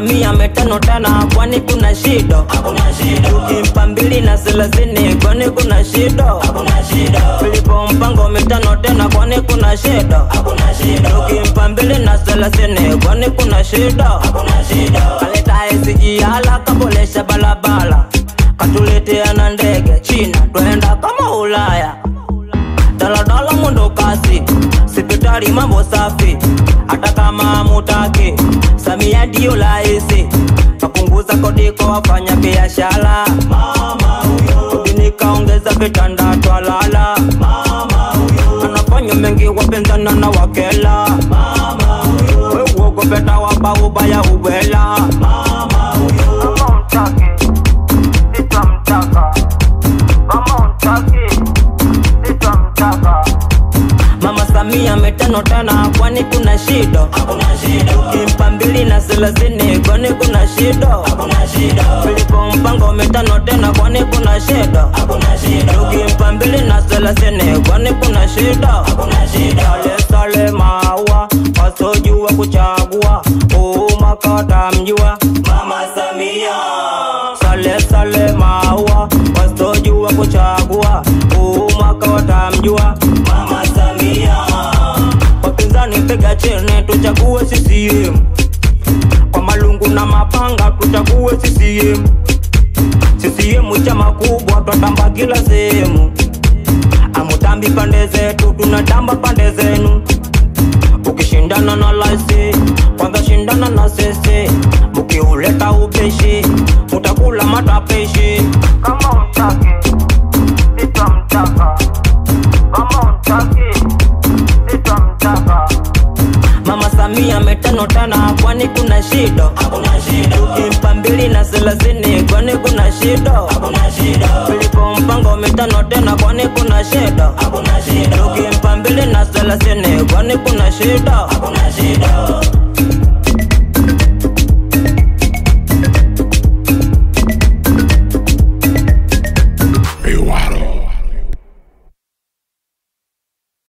Samia mitano tena, kwani kuna shida? hakuna shida, Tukimpa mbili na thelathini, kwani kuna shida? hakuna shida, Filipo mpango mitano tena, kwani kuna shida? hakuna shida, Tukimpa mbili na thelathini, kwani kuna shida? hakuna shida, Kaleta SGR kaboresha barabara, katuletea na ndege China, twenda kama Ulaya. Daladala mwendo kasi, sipitali mambo safi, hata kama mutaki. Samia ndio raisi, kapunguza kodi kwa wafanya biashara. mama huyo, Kodi nikaongeza vitanda twalala, mama huyo, anafanya mengi wapenzana na wakela. mama huyo, We uogopeta waba ubaya ubwela. mama huyo, Kama untaki, nitamtaka. Kama untaki, nitamtaka. Mama Samia mitano tena, kwani kuna shida? hakuna shida, Kimpa mbili na thelathini, kwani kuna shida? hakuna shida, Filipo mpango mitano tena, kwani kuna shida? hakuna shida, Kimpa mbili na thelathini, kwani kuna shida? hakuna shida, Sale sale maua, wasojua kuchagua, uma kata mjua. mama Samia, Sale sale maua, wasojua kuchagua, uma kata mjua. mama Samia, Wapinzani piga chini, tuchague CCM. Kwa malungu na mapanga, tuchague CCM. CCM chama kubwa, twatamba kila sehemu. Amutambi pande zetu, tunatamba pande zenu. Ukishindana na laisi, kwanza shindana na sisi. Ukiuleta ubeshi, utakula matapishi. Kama untaki, nitamtaka. Kama untaki, nitamtaka. Mama Samia mitano tena, kwani kuna shida? hakuna shida, Kimpa mbili na thelathini, kwani kuna shida? hakuna shida, Filipo mpango mitano tena, kwani kuna shida? hakuna shida, Kimpa mbili na thelathini, kwani kuna shida? hakuna shida,